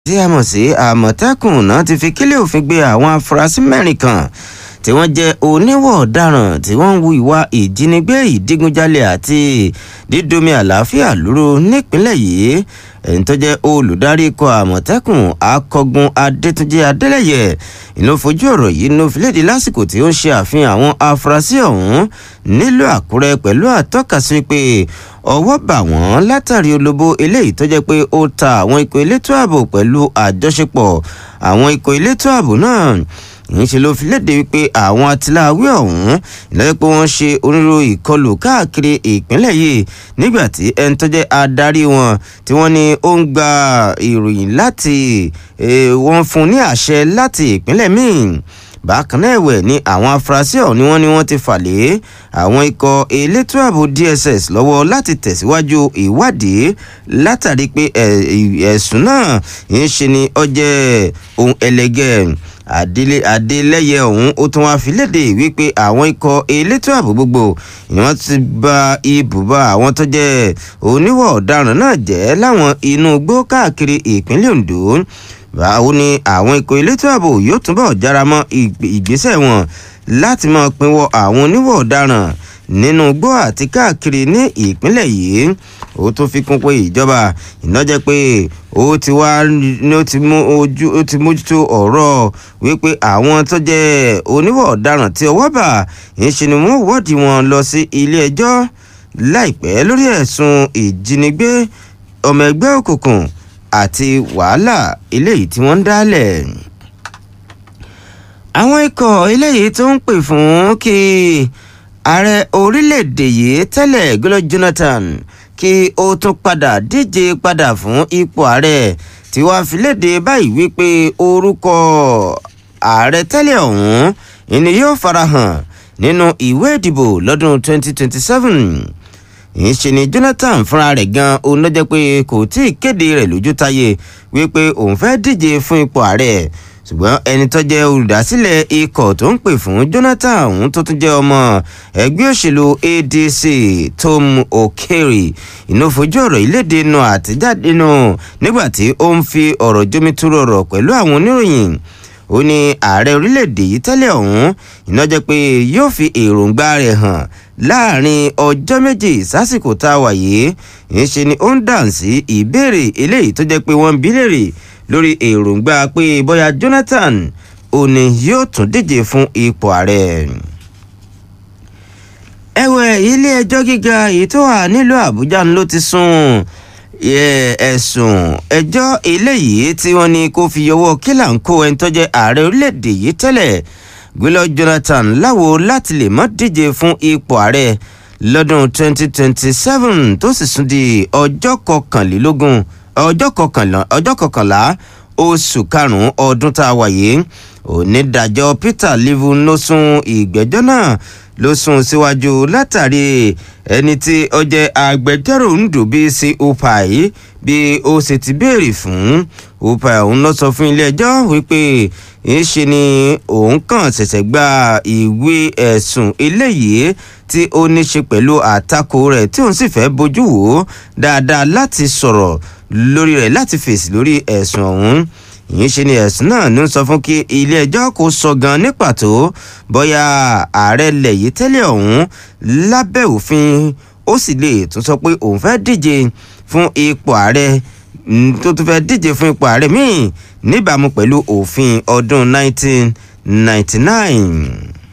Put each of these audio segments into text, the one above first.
tí a mọ̀ sí àmọ̀tẹ́kùn náà ti fi kílẹ̀ òfin gbé àwọn afurasí mẹ́rin kan tí wọ́n jẹ́ oníwọ̀ ọ̀daràn tí wọ́n ń hu ìwà ìjínigbé ìdígunjalè àti dídomi àlàáfíà lóru nípínlẹ̀ yìí ẹni tó jẹ́ olùdarí ikọ̀ àmọ̀tẹ́kùn akọgun adétúnjì adélẹ́yẹ ìlú fojú ọ̀rọ̀ yìí ló fi léde lásìkò tí ó ń ṣe àfihàn àwọn afurasí ọ̀hún nílùú àkúrẹ́ pẹ̀lú àtọ́kasí pé ọwọ́ bà wọ́n látàrí olóbó eléyìí tó jẹ́ pé ó ta àwọn ikọ̀ elétò ààbò pẹ̀lú àjọṣepọ̀ àwọn ikọ̀ elétò ààbò náà ìyẹnṣe ló fi léde wípé àwọn atiláwí ọ̀hún ìlọ́jọ́ pé wọ́n ṣe onírúurú ìkọlù káàkiri ìpínlẹ̀ yìí nígbà tí ẹni tó jẹ́ adarí wọn tí wọ́n ní ó ń gba ìròyìn láti wọ́n fún ní àṣẹ láti ìpínlẹ̀ míì bákan náà ẹ̀wẹ̀ ni àwọn afurasí ọ̀hún ni wọ́n ní wọ́n ti fà lé àwọn ikọ̀ elétò ààbò dss lọ́wọ́ láti tẹ̀síwájú ìwádìí látàrí pé ẹ̀sùn náà ń ṣe ni ó jẹ́ ohun ẹlẹgẹ́ adélé adélẹyẹ ọ̀hún ó tún wá fi léde wípé àwọn ikọ̀ elétò ààbò gbogbo ni wọ́n ti ba ibùba àwọn tó jẹ́ oníwọ̀ ọ̀daràn náà jẹ́ láwọn inú igbó káàkiri ìpínlẹ̀ ondo báwo ni àwọn ikọ̀ elétò ààbò yóò túbọ̀ jára mọ́ ìgbésẹ̀ wọn láti máa pinwọ́ àwọn oníwọ̀ ọ̀daràn nínú igbó àti káàkiri ní ìpínlẹ̀ yìí ó tún fi kún pé ìjọba ìnájẹ́ pé ó ti wá ní ó ti mú ojú ó ti mójútó ọ̀rọ̀ wípé àwọn tó jẹ́ oníwọ̀ ọ̀daràn tí ọwọ́ bà ń ṣe ni wọ́n wọ́ọ̀dì wọn lọ sí ilé ẹjọ́ láìpẹ́ lórí ẹ̀sùn ìjínigbé ọmọ ẹgbẹ́ òkùnkùn àti wàhálà eléyìí tí wọ́n ń dálẹ̀ àwọn ikọ̀ eléyìí tó ń pè fún kí ààrẹ orílẹ̀-èdè yìí tẹ́lẹ̀ Goodluck Jonathan kí ó tún padà díje padà fún ipò ààrẹ tí wàá fi léde báyìí wípé orúkọ ààrẹ tẹ́lẹ̀ ọ̀hún ìní yóò farahàn nínú ìwé ìdìbò lọ́dún 2027 ìṣe ni Jonathan fúnra rẹ̀ gan òun ló jẹ́ pé kò tí ì kéde rẹ̀ lójú táyé wípé òun fẹ́ díje fún ipò ààrẹ ṣùgbọ́n ẹni tó jẹ́ olùdásílẹ̀ ikọ̀ tó ń pè fún Jonathan òun tó tún jẹ́ ọmọ ẹgbẹ́ òṣèlú ADC Tom Okere iná fojú ọ̀rọ̀ ìlédè nù àtijáde nù nígbà tí ó ń fi ọ̀rọ̀ jómitúrò ọ̀rọ̀ pẹ̀lú àwọn oníròyìn ó ní ààrẹ orílẹ̀-èdè yìí tẹ́lẹ̀ ọ̀hún iná jẹ́ pé yóò fi èròǹgbà rẹ̀ hàn láàrin ọjọ́ méjì sásìkò tá a wà yìí ìṣe ni ó ń dàn sí ìbéèrè eléyìí tó jẹ́ pé wọ́n ń bí léèrè lórí èròǹgbà pé bóyá Jonathan òní yóò tún díje fún ipò ààrẹ. ẹ̀wẹ̀ ilé-ẹjọ́ gíga èyí tó wà nílùú Àbújá ló ti sún ẹ̀sùn ẹjọ́ eléyìí tí wọ́n ní kó fi yọwọ́ kílà ń kó ẹni tó jẹ́ ààrẹ orílẹ̀-èdè yìí tẹ́lẹ̀ Goodluck Jonathan láwo láti lè má díje fún ipò ààrẹ lọ́dún 2027 tó sì sún di ọjọ́ kọkànlélógún ọjọ́ kọkànlá ọjọ́ kọkànlá oṣù karùn-ún ọdún tá a wà yìí onídàájọ́ Peter Livu ló sún ìgbẹ́jọ́ náà ló sún síwájú látàrí ẹni tí ó jẹ́ agbẹjọ́rò Ndubuisi Upai bí ó ṣe ti béèrè fún Upai òun ló sọ fún ilé-ẹjọ́ wípé ìṣe ni òun kàn ṣẹ̀ṣẹ̀ gba ìwé ẹ̀sùn eléyìí tí ó ní ṣe pẹ̀lú àtakò rẹ̀ tí òun sì fẹ́ bójú wò ó dáadáa láti sọ̀rọ̀ lórí rẹ̀ láti fèsì lórí ẹ̀sùn ọ̀hún ìyẹn ṣe ni ẹ̀sùn náà ní sọ fún kí ilé-ẹjọ́ kó sọ gan ní pàtó bóyá ààrẹ ilẹ̀ yìí tẹ́lẹ̀ ọ̀hún lábẹ́ òfin ó sì lè tún sọ pé òun fẹ́ díje fún ipò ààrẹ tó tún fẹ́ díje fún ipò ààrẹ míì níbàámu pẹ̀lú òfin ọdún 1999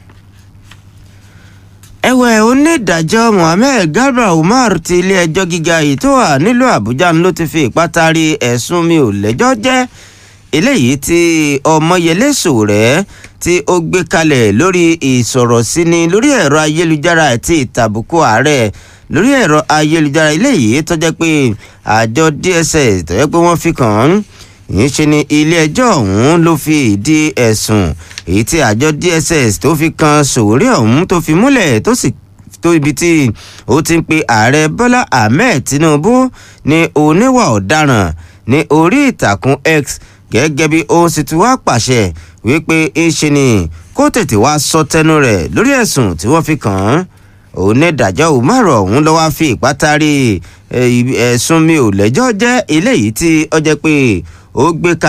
ẹ̀wẹ̀ onídàájọ́ Mohammed Garba Umar ti ilé-ẹjọ́ gíga yìí tó wà nílùú Àbújá ló ti fi ìpátá rí ẹ̀sùn mi ò lẹ́jọ́ jẹ́ eléyìí tí Ọmọyẹlé Sowore tí ó gbé kalẹ̀ lórí ìsọ̀rọ̀síni lórí ẹ̀rọ ayélujára àti ìtàbùkù ààrẹ lórí ẹ̀rọ ayélujára eléyìí tó jẹ́ pé àjọ DSS tó jẹ́ pé wọ́n fi kàn án yìí ṣe ni ilé-ẹjọ́ ọ̀hún ló fi ìdí ẹ̀sùn èyí tí àjọ DSS tó fi kan Sowore ọ̀hún tó fi múlẹ̀ tó sì tó ibi tí ó ti ń pe ààrẹ Bọ́lá Ahmed Tinubu ní oníwà ọ̀daràn ní orí ìtàkùn X gẹ́gẹ́ bí ó sì ti wá pàṣẹ wípé ń ṣe ni kó tètè wá sọ tẹnu rẹ̀ lórí ẹ̀sùn tí wọ́n fi kàn án onídàájọ́ Umar ọ̀hún ló wá fi ìpátá rí ẹ̀sùn mi ò lẹ́jọ́ jẹ́ eléyìí tí ó jẹ́ pé ó gbé